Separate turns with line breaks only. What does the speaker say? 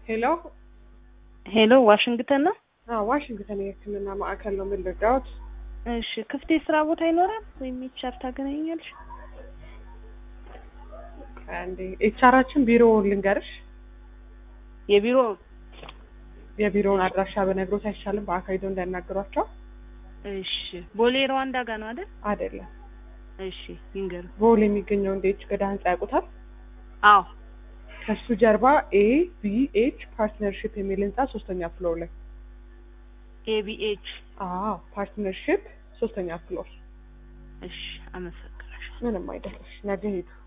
ሄሎ
ሄሎ ዋሽንግተን ነው?
አዎ ዋሽንግተን የህክምና ማዕከል ነው። ምን ልርዳዎት?
እሺ ክፍት የስራ ቦታ ይኖራል ወይም ኤችአር ታገናኛለሽ?
አንዴ ኤችአራችን ቢሮውን ልንገርሽ።
የቢሮ
የቢሮውን አድራሻ በነግሮት አይሻልም? በአካል ሄደው እንዳያናግሯቸው።
እሺ ቦሌ ሩዋንዳ ጋር ነው አይደል?
አይደለም
እሺ ይንገሩ።
ቦሌ የሚገኘው እንደ ኤች ገዳ ህንጻ ያውቁታል?
አዎ
ከሱ ጀርባ ኤ ቢ ኤች ፓርትነርሽፕ የሚል ህንጻ ሶስተኛ ፍሎር ላይ።
ኤቢኤች
አዎ ፓርትነርሽፕ ሶስተኛ ፍሎር።
እሺ አመሰግናለሁ።
ምንም አይደለሽ። ነገ ሄዱ።